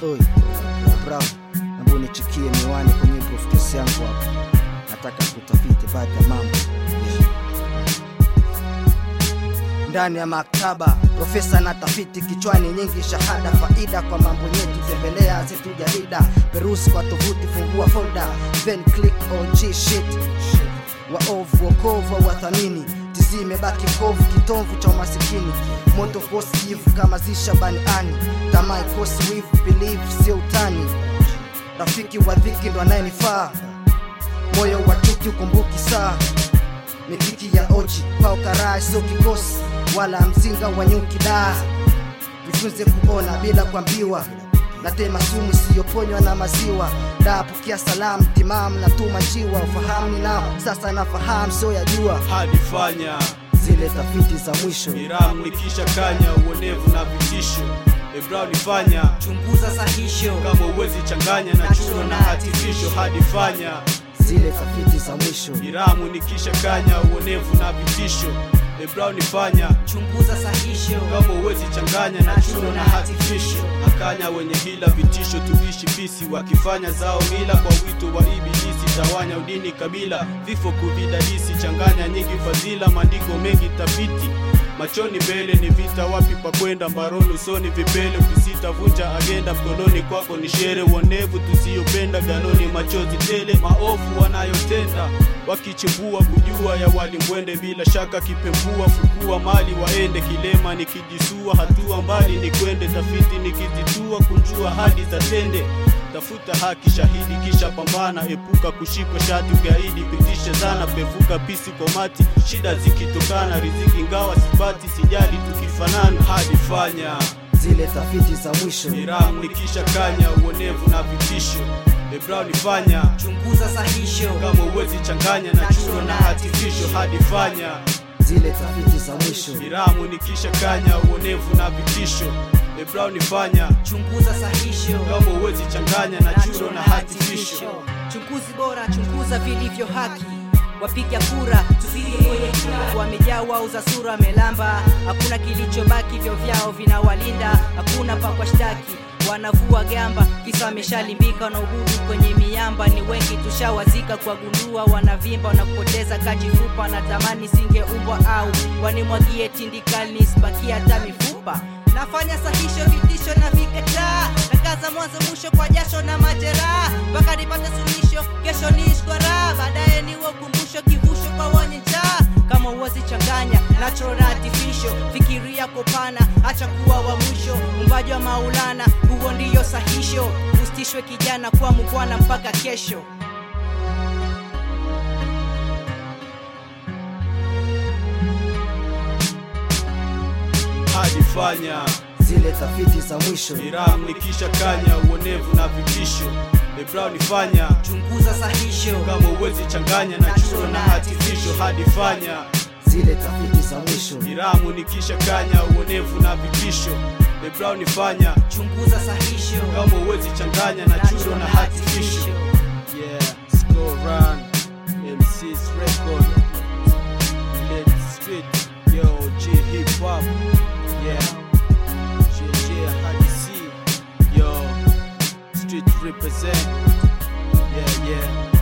Oi, bravo, hebu nichikie miwani kwenye briefcase yangu hapa. Nataka kutafiti baadhi ya mambo ndani ya maktaba. Profesa na tafiti kichwani, nyingi shahada, faida kwa mambo nyeti. Tembelea zetu jarida, perusi kwa tovuti, fungua folder, then click OG shit. Waovu wokovu wathamini tizi imebaki kovu, kitovu cha umasikini, moto kosi jivu kama zisha baniani, tamaa ikosi wivu, believe sio utani, rafiki wa dhiki ndo anayenifaa, moyo wa chuki ukumbuki saa, mikiki ya oji pao karaa sio kikosi wala mzinga wa nyuki daa, jifunze kuona bila kuambiwa natema sumu isiyoponywa na maziwa daa, pokea salamu timamu na tuma njiwa, ufahamu ninao sasa, nafahamu sio ya jua hadi fanya zile tafiti za mwisho Miramu nikisha kanya uonevu na vitisho Ebra nifanya chunguza sahisho kama uwezi changanya na chuo na artificial hadi fanya zile tafiti za mwisho Miramu nikisha kanya uonevu na vitisho Ebra nifanya chunguza sahisho kama uwezi changanya na chuo na artificial akanya wenye hila vitisho tuishi pisi wakifanya zao mila kwa wito wa ibilisi tawanya udini kabila vifo kuvidadisi changanya nyingi fadhila maandiko mengi tafiti machoni mbele ni vita wapi pa kwenda mbaroni usoni vipele ukisita vunja agenda mkononi kwako ni shere uonevu tusiyopenda ganoni machozi tele maovu wanayotenda wakichimbua kujua ya walimwende bila shaka kipembua fukua mali waende kilema nikijisua hatua mbali ni kwende tafiti nikizitua kunjua hadi za tende tafuta haki shahidi kisha pambana epuka kushikwa shati ugaidi pitishe zana pevuka pisi kwa mati shida zikitokana riziki ngawa sipati sijali tukifanana hadi fanya zile tafiti za mwisho Miramu nikisha kanya uonevu na vitisho Ebra nifanya chunguza sahisho kama uwezi changanya na chuo na artificial hadi fanya zile tafiti za mwisho Miramu nikisha kanya uonevu na vitisho Ebra nifanya chunguza sahisho kama uwezi changanya na chuo na artificial chunguzi bora chunguza vilivyo haki wapiga kura tuzidi kwenye kura wamejaa wauza sura wamelamba hakuna kilichobaki vyo vyao vinawalinda hakuna pa kwa shtaki wanavua gamba kisa wameshalimbika wanaobudu kwenye miamba ni wengi tushawazika kwa gundua wanavimba wanapoteza kajifupa natamani singeumbwa au wanimwagie tindikali nisibakia hata mifupa nafanya sahisho vitisho na vikataa nakaza mwanzo mwisho kwa jasho na majeraha mpaka nipate suluhisho kesho niishi kwa raha baadaye niwe ukumbusho kivusho kwa wenye njaa kama uwezi changanya natural na artificial fikiria kopana acha kuwa wa mwisho umbaji wa maulana huo ndiyo sahisho usitishwe kijana kwa mukwana mpaka kesho hadi fanya zile tafiti za mwisho Miramu nikisha kanya uonevu na vitisho Ebra nifanya chunguza sahisho kama uwezi changanya na chuo na artificial hadi fanya zile tafiti za mwisho Miramu nikisha kanya uonevu na vitisho Ebra nifanya chunguza sahisho kama uwezi changanya na chuo na artificial Yeah, score run MC's record Let street Yo, G hip hop Yeah JJ hadi C Yo Street represent Yeah, yeah